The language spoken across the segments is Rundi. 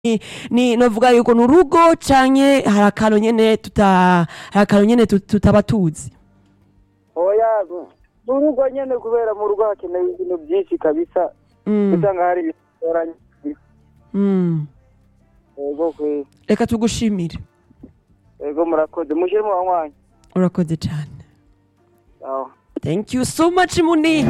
ni novuga yuko ni urugo canke hari akantu nyene tuta hari akantu nyene tut- tutaba tuzi oya mu rugo nyene kubera mu rugo hakenewe ibintu byinshi kabisa Mm, usanga hari ibitoranye mm. ego kwe reka tugushimire ego murakoze mushyire mu banywanyi urakoze cane aho thank you so much muni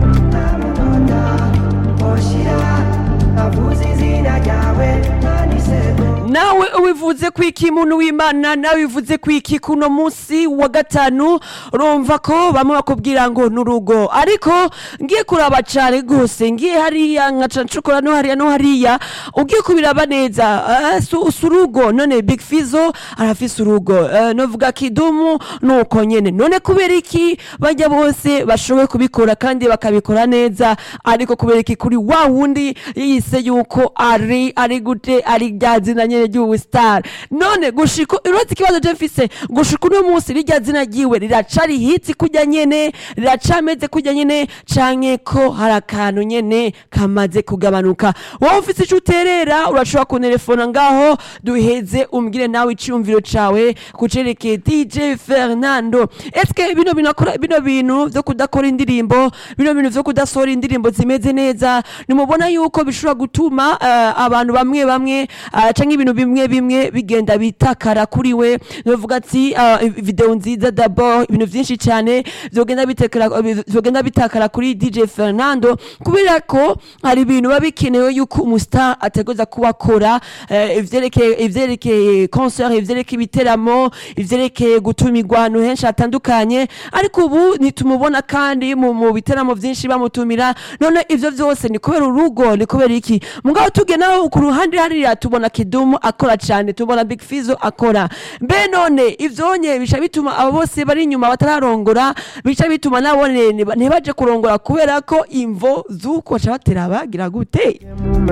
nawe ubivuze ko iki muntu w'imana nawe bivuze ko iki kuno munsi wa gatanu urumva ko bamwe bakubwira ngo ni urugo ariko ngiye kuraba cane rwose ngiye hariya nkaca ncukura no hariya no hariya ugiye kubiraba neza eh, si si urugo none big fizo arafise urugo eh, novuga kidumu nuko nyene none kubera iki bajya bose bashoboye kubikora kandi bakabikora neza ariko kubera iki kuri wa wundi yise yuko ari ari gute ari rya zina nyene ry'ubu star none gushika uretse ikibazo je mfise gushika uno munsi rirya zina ryiwe riracari hitsi kurya nyene riracameze kurya nyene canke ko hari akantu nyene kamaze kugabanuka wowe ufise ico uterera urashobora kunterefona ngaho duheze umbwire nawe iciyumviro cawe kucerekeye dj fernando eske bino binakora bino bintu vyo kudakora indirimbo bino bintu vyo kudasohora indirimbo zimeze neza nimubona yuko bishobora gutuma eh, abantu bamwe bamwe eh, canke ibintu bimwe bimwe bigenda bitakara kuri we novuga ati eh, video nziza d'abord ibintu vyinshi cyane vyogenda bitakara vyogenda bitakara kuri dj fernando kubera ko hari ibintu biba bikenewe yuko umustar ategereza kuba akora eh, ivyerekeye ivyerekeye concert ivyerekeye ibiteramo ivyerekeye gutumirwa ahantu henshi hatandukanye ariko ubu nitumubona kandi mu mu biteramo vyinshi bamutumira none ivyo vyose ni kubera urugo ni kubera iki mugabo tugena ku ruhande hariya tubona kidumu akora cane tubona big fizo akora mbe none ivyonye bica bituma abo bose bari inyuma batararongora bica bituma nabone ntibaje kurongora kubera ko imvo z'uko baca batera bagira gute